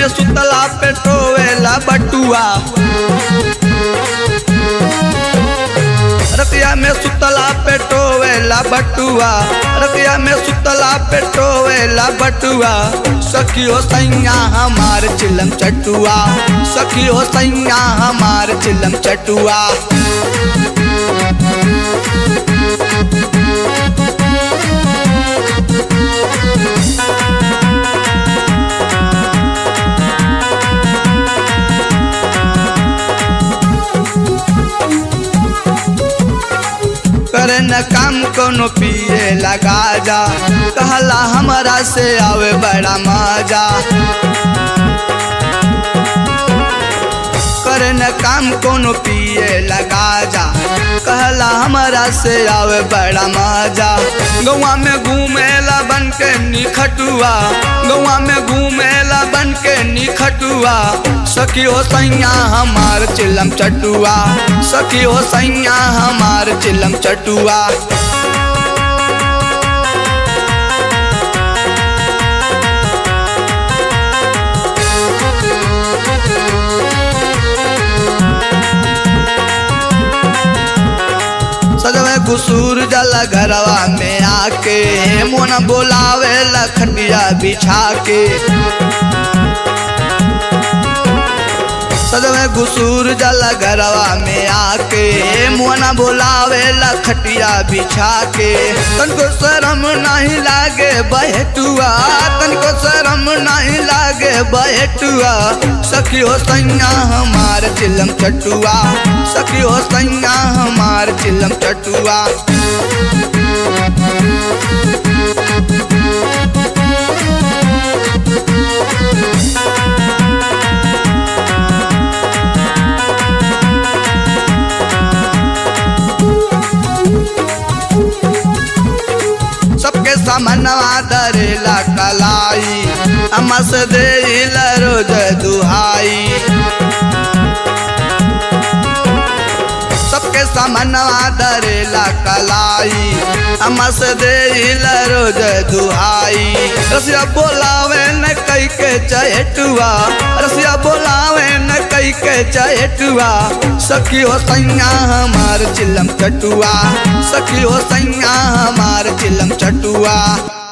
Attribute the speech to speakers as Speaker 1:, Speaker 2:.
Speaker 1: में सुतला पे टोवेला बटुआ रतिया में सुतला पे टोवेला बटुआ रतिया में सुतला पे टोवेला बटुआ सखियो सैया हमार चिलम चटुआ सखियो सैया हमार चिलम चटुआ करे न काम कोनो पिए लगा जा कहला हमरा से आवे बड़ा मजा करे न काम कोनो पिए लगा जा कहला हमरा से आवे बड़ा मजा गौवा में घूमेला बन के निखटुआ गौवा में घूमेला बन के निखटुआ सखी हो सैया हमार चिलम चटुआ सखी हो सैया हमार चिलम चटुआ सजवे कुसूर जल घरवा में आके मोन बोलावे लखटिया बिछा के सजवे घुसूर जल घरवा में आके मोना बोलावे लखटिया बिछा के तनको शरम नहीं लागे बहटुआ तनको शरम नहीं लागे बहटुआ सखी हो सैया हमार चिलम चटुआ सखी हो सैया हमार चिलम चटुआ सबके सामनवा दरेला कलाई अमस दे रोज दुहाई सबके सामनवा दरेला कलाई अमस दे रोज दुहाई रसिया बोलावे न कई के चहेटुआ रसिया बोलावे न कई के चहेटुआ सखी हो सैया हमार चिलम चटुआ सखी हो सैया हमार चिलम चटुआ